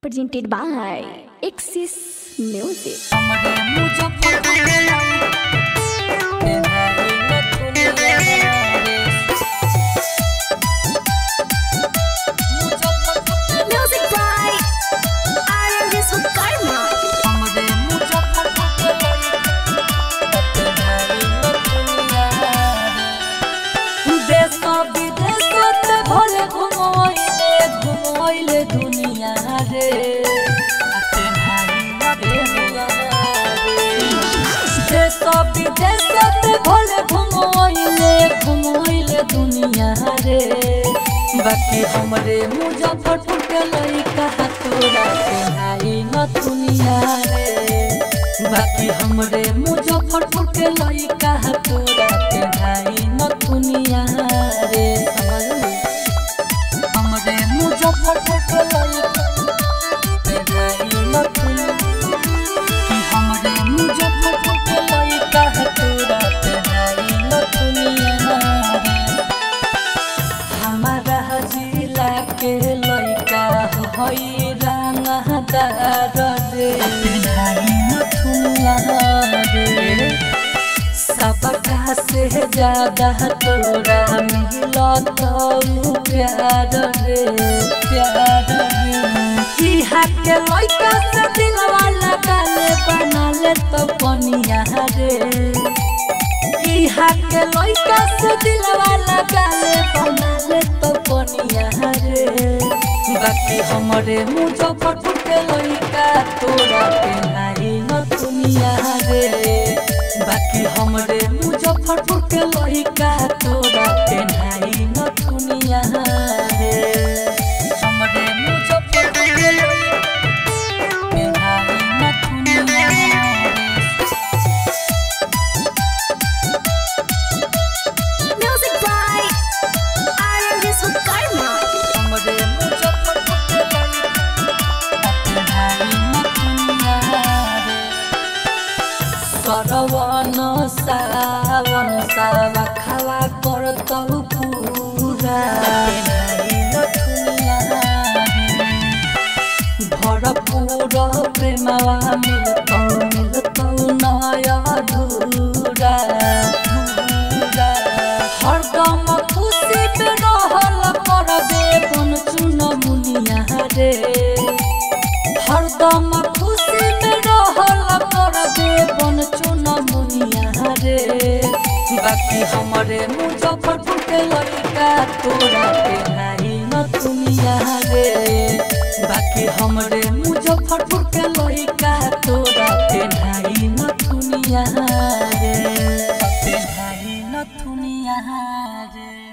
presented by Axis Music. हमरे मुजफ्फरपुर के तेहारी न दुनिया रे मुजफ्फरपुर के Music by Aryan Vishwakarma. हमरे मुजफ्फरपुर के तेहारी न दुनिया रे देश विदेश ते भले घुमोइले घुमोइले दुनिया रे तेहारी न दुनिया रे देश विदेश ते भले घुमोइले घुमोइले दुनिया रे बाकी हमरे मुजफ्फरपुर के लइका तोरा के हाई न दुनिया रे बाकी हमरे मुजफ्फरपुर के लइका तोरा के हाई न दुनिया रे समझली हमरे मुजफ्फरपुर के लइका के हाई न दुनिया कि हमरे मुजफ्फरपुर के लइका तोरा के हाई न दुनिया रे हमारा जिला के लइका हई रंगदार रे भाई नथुनिया रे सबका से ज्यादा तोरा मिलत प्यार रे प्यार रे इहा के लइका से दिलवा लगा ले बना ले तो पनिया रे इहा के लइका से दिलवा लगा ले बना ले तो पनिया रे बाकी हमरे मुजफ्फरपुर के लइका तोरा के नाही न दुनिया रे बाकी हमरे मुजफ्फरपुर के लइका तोरा के नाही न दुनिया रे हमरे मुजफ्फरपुर के लइका के नाही न दुनिया रे Music by Aryan Vishwakarma. हमरे मुजफ्फरपुर के लइका तेहारी न दुनिया रे सरवन सावन सावा खावा करतौ पूरा तेहारी न दुनिया रे भरपूर प्रेमवा मिलतौ मिलतौ नया धूरा धूरा हरदम खुशी पे रहल करबे बन चुन मुनिया रे हरदम खुशी में रहल करबे बन चुन मुनिया रे बाकी हमरे मुजफ्फरपुर के लइका तोरा के नाही न दुनिया रे बाकी हमरे मुजफ्फरपुर के लइका तोरा के नाही न दुनिया रे के नाही न दुनिया रे